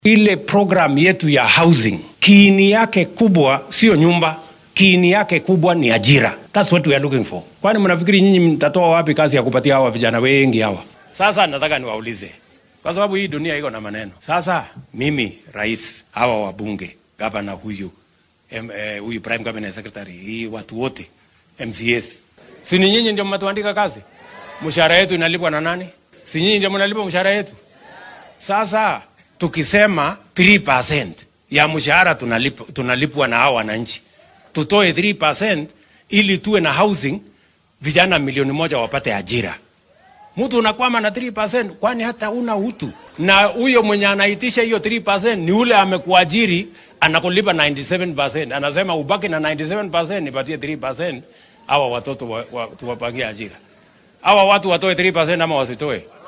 ile program yetu ya housing kiini yake kubwa sio nyumba kiini yake kubwa ni ajira thats what we are looking for kwani mnafikiri nyinyi mtatoa wapi kazi ya kupatia hawa vijana wengi hawa sasa nataka niwaulize kwa sababu hii dunia iko na maneno sasa mimi rais hawa wabunge gavana huyu em, eh, huyu prime cabinet secretary hii watu wote mcs si ni nyinyi ndio mnatuandika kazi mshahara yetu inalipwa na nani si nyinyi ndio mnalipa mshahara yetu sasa tukisema 3% ya mshahara tunalipwa, tunalipwa na hao wananchi, tutoe 3% ili tuwe na housing, vijana milioni moja wapate ajira. Mtu unakwama na 3%, kwani hata una utu. Na huyo mwenye anaitisha hiyo 3% ni ule amekuajiri anakulipa 97%, anasema ubaki na 97%, nipatie 3%, hawa watoto wa, wa, tuwapangie ajira. Hawa watu watoe 3% ama wasitoe?